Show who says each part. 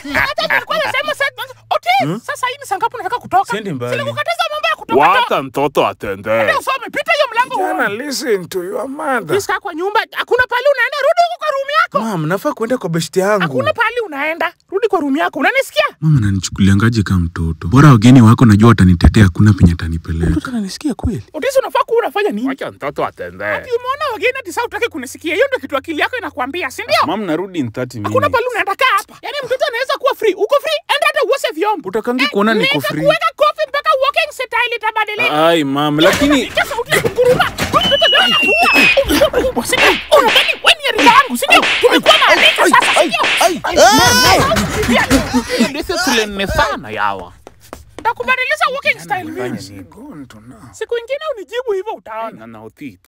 Speaker 1: Hata nilikuwa nasema sasa Otis, sasa hii ni saa ngapi unataka kutoka?
Speaker 2: Siendi mbali.
Speaker 1: Silikukataza mambo ya kutoka.
Speaker 3: Wacha mtoto atembee.
Speaker 1: Ndio usome, pita hiyo mlango
Speaker 4: Jana,
Speaker 1: uone.
Speaker 4: listen to your mother.
Speaker 1: Kaa kwa nyumba, hakuna pahali unaenda, rudi huko kwa room yako.
Speaker 2: Mam, nafaa kuenda kwa beshti yangu.
Speaker 1: Hakuna pahali unaenda, rudi kwa room yako. Unanisikia?
Speaker 5: Mama nanichukuliangaje kama mtoto? Bora wageni wako najua watanitetea, hakuna penye atanipeleka.
Speaker 2: Mtoto ananisikia kweli?
Speaker 1: Otis, unafaa kuwa unafanya nini?
Speaker 3: Wacha mtoto atembee.
Speaker 1: Ati umeona wageni ati sasa utaki kunisikia. Hiyo ndio kitu akili yako inakwambia, si ndio?
Speaker 2: Mam, narudi in 30
Speaker 1: Hakuna
Speaker 2: minutes.
Speaker 1: pahali unaenda, kaa hapa. Yaani mtoto anaweza kuwa free. Uko free? Enda hata uoshe vyombo.
Speaker 2: Utakangi kuona niko
Speaker 1: Naweza
Speaker 2: free.
Speaker 1: kuweka kofi mpaka walking style itabadilika.
Speaker 2: Ai, mam, lakini
Speaker 1: Sikia sauti ya kunguruma. Mtoto leo anakuua. Kubwa, si ndio? Unadhani wewe ni rika yangu, si ndio? Tumekuwa na rika sasa, si ndio?
Speaker 3: Discipline sana yawa.
Speaker 1: Nitakubadilisha walking style mimi.
Speaker 4: Gone to now.
Speaker 1: Siku ingine unijibu hivyo utaona.
Speaker 3: Na na Otis.